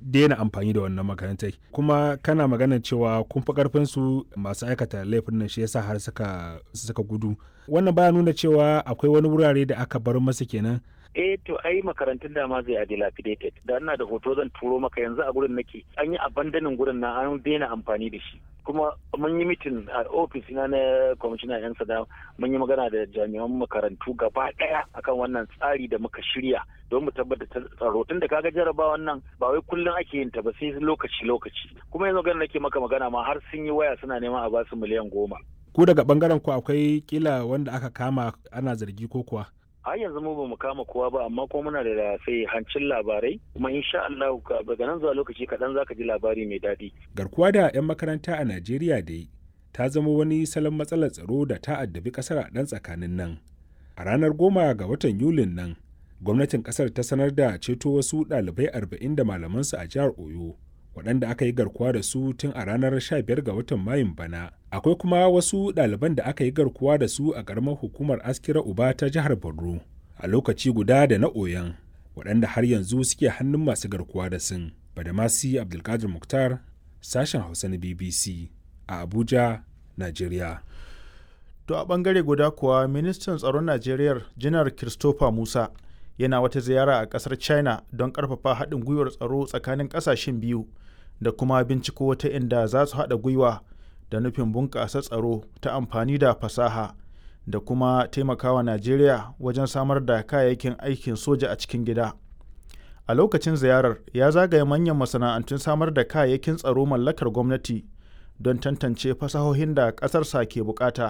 daina amfani da wannan makarantai kuma kana maganar cewa kun fi karfin su masu aikata laifin nan shi yasa har suka suka gudu wannan baya nuna cewa akwai wani wurare da aka bar masa kenan eh to ai makarantun da ma zai dilapidated da ina da hoto zan turo maka yanzu a gurin nake an yi abandonin gurin na an daina amfani da shi kuma mun yi mitin a ofis na na kwamishinan yan sada mun yi magana da jami'an makarantu gaba daya akan wannan tsari da muka shirya don mu tabbatar tsaro tun da kaga jarabawan nan ba wai kullum ake yin ta ba sai lokaci lokaci kuma yanzu ganin nake maka magana ma har sun yi waya suna neman a basu miliyan goma ku daga bangaren ku akwai kila wanda aka kama ana zargi ko kuwa har yanzu mu bamu kama kowa ba amma kuma muna da sai hancin labarai kuma insha Allah daga nan zuwa lokaci kaɗan zaka ji labari mai daɗi. Garkuwa da 'yan makaranta a Najeriya dai ta zama wani salon matsalar tsaro da ta addabi ƙasar a ɗan tsakanin nan. A ranar goma ga watan Yulin nan, gwamnatin ƙasar ta sanar da ceto wasu ɗalibai arba'in da malamansu a jihar Oyo. waɗanda aka yi garkuwa da su tun a ranar 15 ga watan mayun bana akwai kuma wasu ɗaliban da aka yi garkuwa da su a ƙaramar hukumar askira uba ta jihar borno a lokaci guda da na oyan waɗanda har yanzu suke hannun masu garkuwa da sun badamasi abdulkadir muktar sashen hausa na bbc a abuja nigeria to a ɓangare guda kuwa ministan tsaron najeriya janar christopher musa yana wata ziyara a ƙasar china don ƙarfafa haɗin gwiwar tsaro tsakanin ƙasashen biyu da kuma binciko wata inda za su haɗa gwiwa da nufin bunƙasa tsaro ta amfani da fasaha da kuma taimakawa Najeriya wajen samar da kayayyakin aikin soja a cikin gida. A lokacin ziyarar ya zagaye manyan masana'antun samar da kayayyakin tsaro mallakar gwamnati don tantance fasahohin da ƙasarsa ke bukata.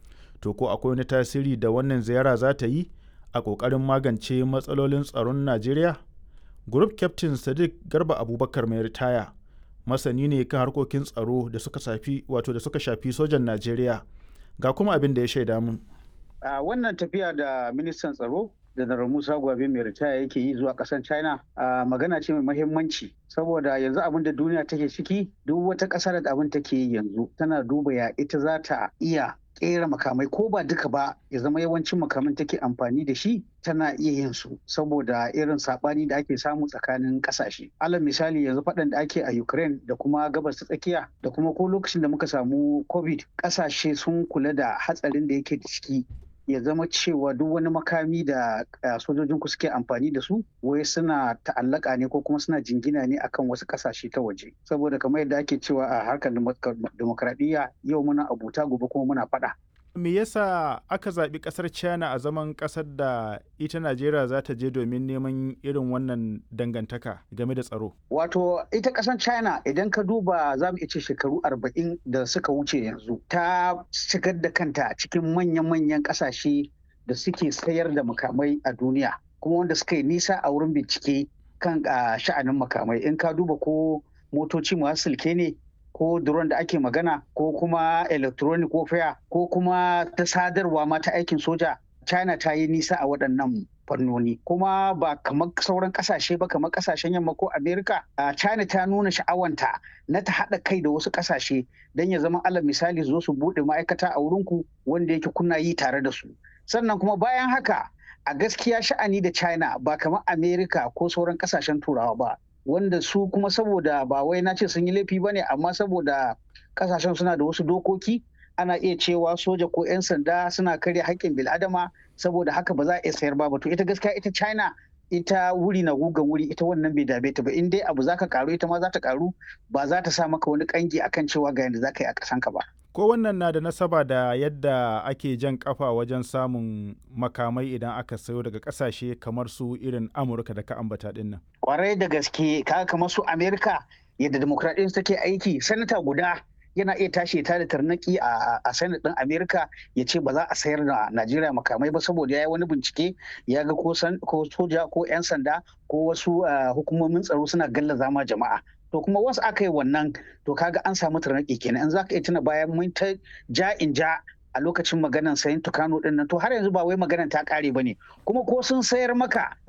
To ko akwai wani tasiri da wannan ziyara za ta yi a ƙoƙarin magance matsalolin tsaron Najeriya? Group Captain Sadiq Garba Abubakar mai ritaya masani ne kan harkokin tsaro da suka shafi wato da suka shafi sojan Najeriya ga kuma abin da ya shaida mun. A wannan tafiya da ministan tsaro Janar Musa Gwabe mai ritaya yake yi zuwa ƙasar China a magana ce mai mahimmanci saboda yanzu abin da duniya take ciki duk wata ƙasar da abin take yi yanzu tana duba ya ita za ta iya kera makamai ko ba duka ba ya zama yawancin makaman take amfani da shi tana iya yin su saboda irin sabani da ake samu tsakanin kasashe alal misali yanzu faɗan da ake a ukraine da kuma gabas ta tsakiya da kuma ko lokacin da muka samu covid kasashe sun kula da hatsarin da yake da ciki ya zama cewa duk wani makami da sojojin ku suke amfani da su wai suna ta'allaka ne ko kuma suna jingina ne akan wasu kasashe ta waje saboda kamar yadda ake cewa a harkar demokradiyya yau muna abuta gobe kuma muna faɗa me yasa aka zaɓi ƙasar china a zaman ƙasar da ita najeriya za ta je domin neman irin wannan dangantaka game da tsaro wato ita ƙasar china idan ka duba za mu ce shekaru arba'in da suka wuce yanzu ta shigar da kanta cikin manyan-manyan ƙasashe da suke sayar da makamai a duniya kuma wanda suka yi nisa a wurin bincike kan sha'anin makamai in ka duba ko motoci masu silke ne ko drone da ake magana ko kuma electronic warfare ko kuma ta sadarwa ma ta aikin soja china ta yi nisa a waɗannan fannoni kuma ba kamar sauran kasashe ba kamar kasashen yamma ko america china ta nuna sha'awanta na ta haɗa kai da wasu kasashe don ya zama alal misali zo su buɗe ma'aikata a wurinku wanda yake kuna yi tare da su sannan kuma bayan haka a gaskiya sha'ani da china ba kamar america ko sauran kasashen turawa ba wanda su kuma saboda ba wai na ce sun yi laifi ba ne amma saboda kasashen suna da wasu dokoki ana iya cewa soja ko 'yan sanda suna karya haƙƙin bil'adama saboda haka ba za a iya sayar ba to ita gaskiya ita china ita wuri na gugan wuri ita wannan bai dame ta ba in dai abu zaka karu ita ma za ta karu ba za ta sa maka wani kangi akan cewa ga yadda za ka yi a kasanka ba ko wannan na da nasaba da yadda ake jan kafa wajen samun makamai idan aka sayo daga kasashe kamar su irin amurka da ka ambata din nan kwarai da gaske kaga kamar su amerika yadda demokradiyyar take aiki sanata guda yana iya tashi ta da tarnaki a senate din amerika ya ce ba za a sayar da najeriya makamai ba saboda ya yi wani bincike ya ga ko soja ko 'yan sanda ko wasu hukumomin tsaro suna gallaza ma jama'a to kuma wasu aka yi wannan to kaga an samu tarnaki kenan in za ka iya tuna bayan mun ta ja in ja a lokacin maganan sayin tukano din nan to har yanzu ba wai maganan ta kare ba ne kuma ko sun sayar maka